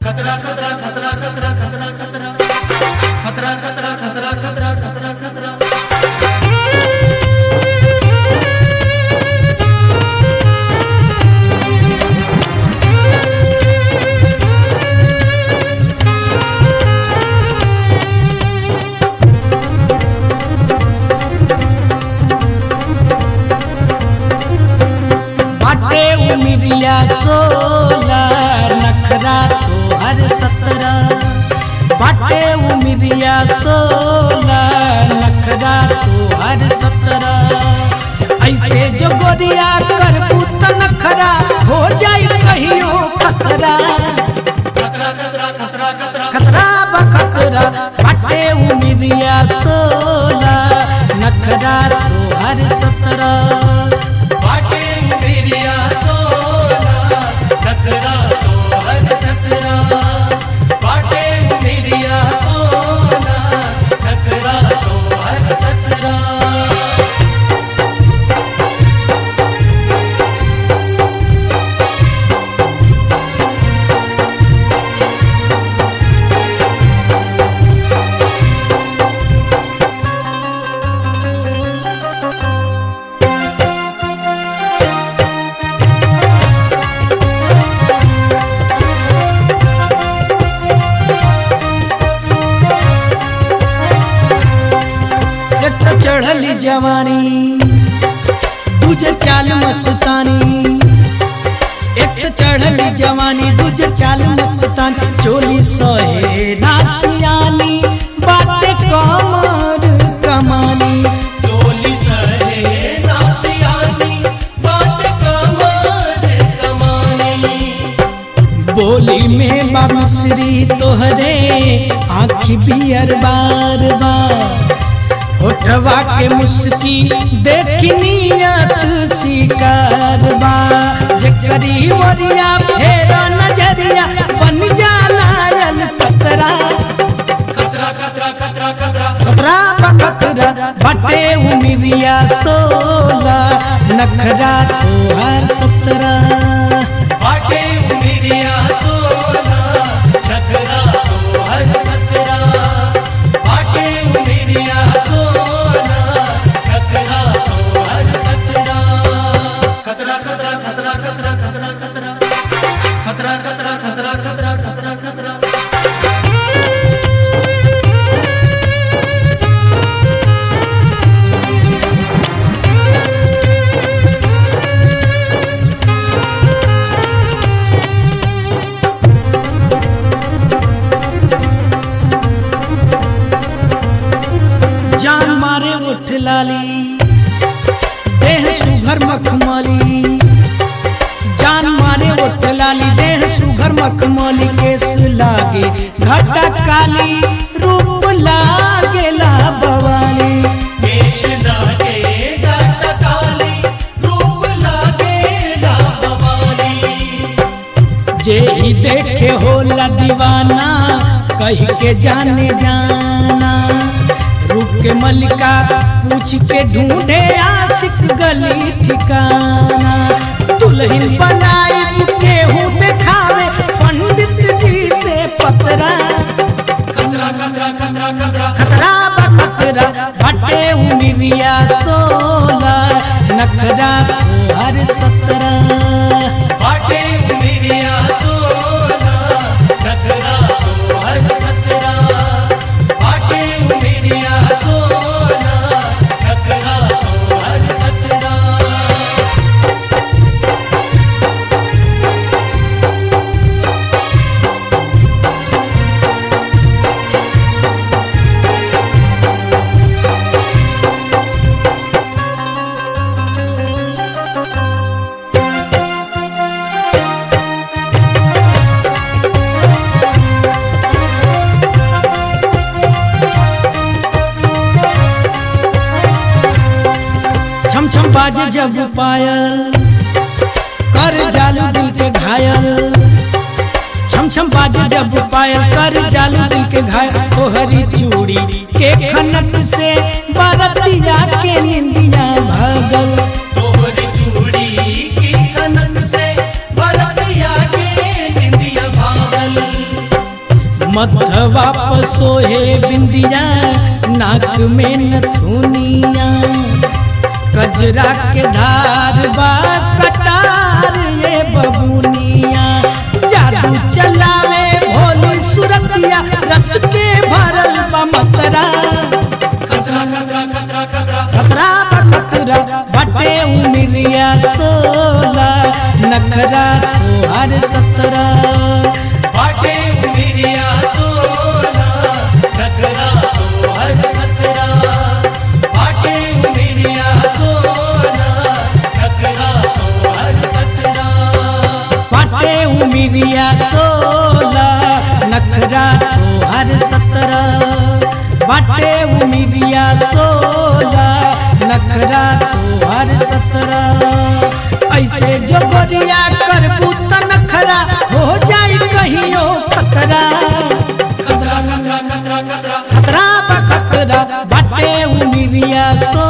खतरा खतरा खतरा खतरा खतरा खतरा खतरा खतरा खतरा खतरा खतरा खतरा बाटे उमिरिया सोला नखरा तो हर सतरा बाटे उमिरिया सोला नखरा तो हर सतरा ऐसे जो गोरिया कर पुत नखरा हो जाई कहियो खतरा खतरा खतरा खतरा खतरा खतरा बखतरा बाटे उमिरिया सोला नखरा तो हर सतरा बाटे मेरिया सोना नखरा तो हर सतरा बाटे मेरिया सोना नखरा तो हर सतरा एक तो चढ़ली जवानी दूजे चाल मस्तानी एक तो चढ़ली जवानी दूजे चाल मस्तानी चोली सहे नासियानी बाटे कमर कमानी डोली सहे नासियानी बाट कमर कमानी बोली में बाबश्री तोहरे आँखी बियर बार बार होठवा के मुस्की देखी नियत शिकार बा जकरी वरिया फेरा नजरिया बन जाला यल कतरा खतरा खतरा खतरा खतरा कतरा बकतरा बटे उमिरिया सोला नखरा तो हर सतरा बाटे मेरिया सोना नखरा तो हर सतरा बाटे मेरिया सोना नखरा तो हर सतरा खतरा खतरा खतरा खतरा खतरा खतरा खतरा खतरा खतरा खतरा खतरा खतरा जान मारे उठ लाली देह सुघर मखमली जान मारे उठ लाली देह सुघर मखमली केस लागे घटा काली रूप लागे ला बवाली केश लागे गाट काली रूप लागे रामवाली जे ही देखे होला दीवाना कह के जाने जाना रूप के मलिका पूछ के ढूंढे आशिक गली ठिकाना दुल्हन बनाई केहू दिखावे पंडित जी से पतरा खतरा खतरा खतरा खतरा खतरा बखतरा भटे उमिरिया सोला नखरा हर सतरा बाटे मेरिया सोना नखरा तो हर सतरा बाटे मेरिया सोना नखरा तो हर सतरा छम छम बाजे जब पायल कर जालू दिल के घायल छम छम बाजे जब पायल कर जालू दिल के घायल तोहरी चूड़ी के खनक से बरतिया के निंदिया भागल तोहरी चूड़ी की कनक से बरतिया के निंदिया भागल मथवा पर सोहे बिंदिया नाक में नथुनिया कजरा के धार बा कटार ये बबुनिया जादू चलावे भोली सुरतिया रस के भरल बा मतरा खतरा खतरा खतरा खतरा खतरा बा खतरा बटे उमिरिया सोला नखरा तोहार सतरा बाटे उमिरिया सोना नखरा तो हर सतरा बाटे उमिरिया सोना नखरा तो हर सतरा बाटे उमिरिया सोला नखरा तोहार सतरा बाटे उमिरिया सोला नखरा तोहार सतरा ऐसे जो गोरिया करबू त नखरा हो जाई कहियो खतरा खतरा खतरा खतरा खतरा खतरा बा खतरा बाटे उमिरिया सो